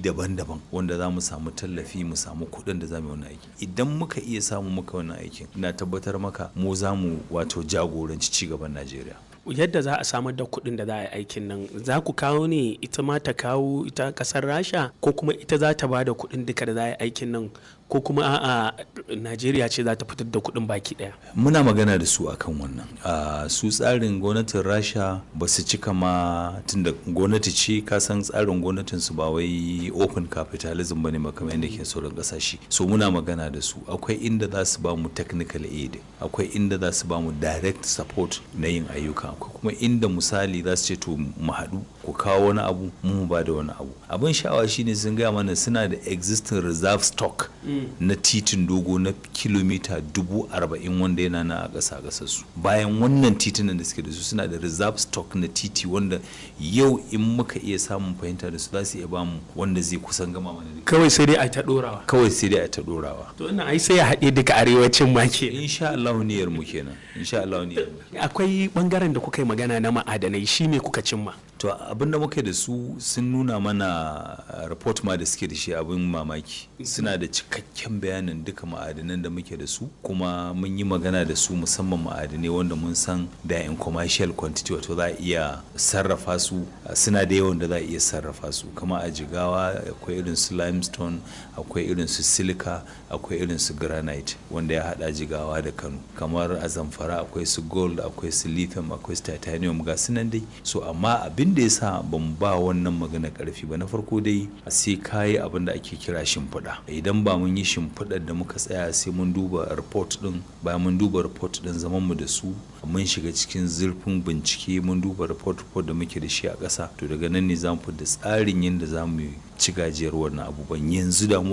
daban-daban wanda za mu samu tallafi mu samu kuɗin da za mu yi wannan aiki idan muka iya samu muka wannan aikin ina tabbatar maka mu za mu wato jagoranci ci gaban najeriya yadda za a samar da kuɗin da za a yi aikin nan za ku kawo ne ita ma ta kawo ita ƙasar rasha ko kuma ita za ta ba da kuɗin duka da za a yi aikin nan ko kuma a'a najeriya ce za ta fitar da kuɗin baki ɗaya muna magana da su akan wannan su tsarin gwamnatin rasha ba su cika ma tunda gwamnati ce ka san tsarin gwamnatin su ba wai open capitalism bane ma kamar yadda ke sauran kasashe so muna magana da su akwai inda za su ba mu technical aid akwai inda za su ba mu direct support na yin ayyuka akwai kuma inda misali za su ce to mu haɗu ku kawo wani abu mu ba da wani abu abin sha'awa shine sun gaya mana suna da existing reserve stock na titin dogo na kilomita dubu arba'in wanda yana na a ƙasa ƙasar su bayan wannan titunan da suke da su suna da reserve stock na titi wanda yau in muka iya samun fahimta da su za su iya bamu wanda zai kusan gama mana da kawai sai dai a ta ɗorawa kawai sai dai a ta ɗorawa to ina ai sai ya haɗe duka arewacin ma ke insha Allah niyyar mu kenan insha Allah niyyar mu akwai bangaren da kuka yi magana na ma'adanai shi me kuka cimma to abin da muka da su sun nuna mana report ma da suke da shi abin mamaki suna da cikakken bayanin duka ma'adanan da muke da su kuma mun yi magana da su musamman ma'adanai wanda mun san da in commercial quantity wato za a iya sarrafa su suna da yawan da za a iya sarrafa su kama a jigawa akwai irin su limestone akwai irin su silica akwai irin su granite wanda ya hada jigawa da kano kamar a zamfara akwai su gold akwai su lithium akwai su titanium ga su nan dai so amma abin da ya sa ban ba wannan magana karfi ba na farko dai sai kayi abin da ake kira shimfiɗa idan ba mun yi shimfiɗar da muka tsaya sai mun duba report din bayan mun duba report din zaman mu da su mun shiga cikin zurfin bincike mun duba report report da muke da shi a ƙasa to daga nan ne za mu da tsarin yadda za mu ci gajiyar wannan abubuwan yanzu da